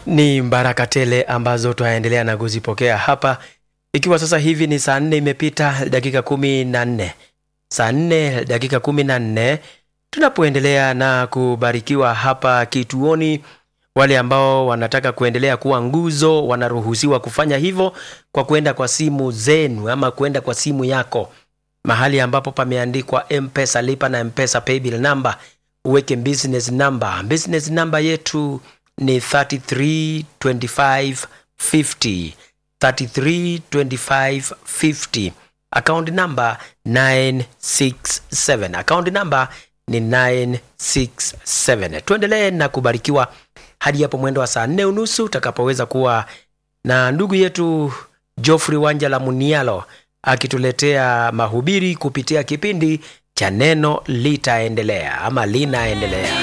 Ni baraka tele ambazo twaendelea na kuzipokea hapa, ikiwa sasa hivi ni saa nne imepita dakika kumi na nne saa nne dakika kumi na nne tunapoendelea na kubarikiwa hapa kituoni. Wale ambao wanataka kuendelea kuwa nguzo wanaruhusiwa kufanya hivyo kwa kwenda kwa simu zenu ama kwenda kwa simu yako mahali ambapo pameandikwa Mpesa lipa na Mpesa paybill number, uweke business number. Business number yetu ni 332550 332550 account number 967 account number ni 967 tuendelee na kubarikiwa hadi hapo mwendo wa saa nne unusu utakapoweza kuwa na ndugu yetu Geoffrey Wanjala Munialo akituletea mahubiri kupitia kipindi cha neno litaendelea ama linaendelea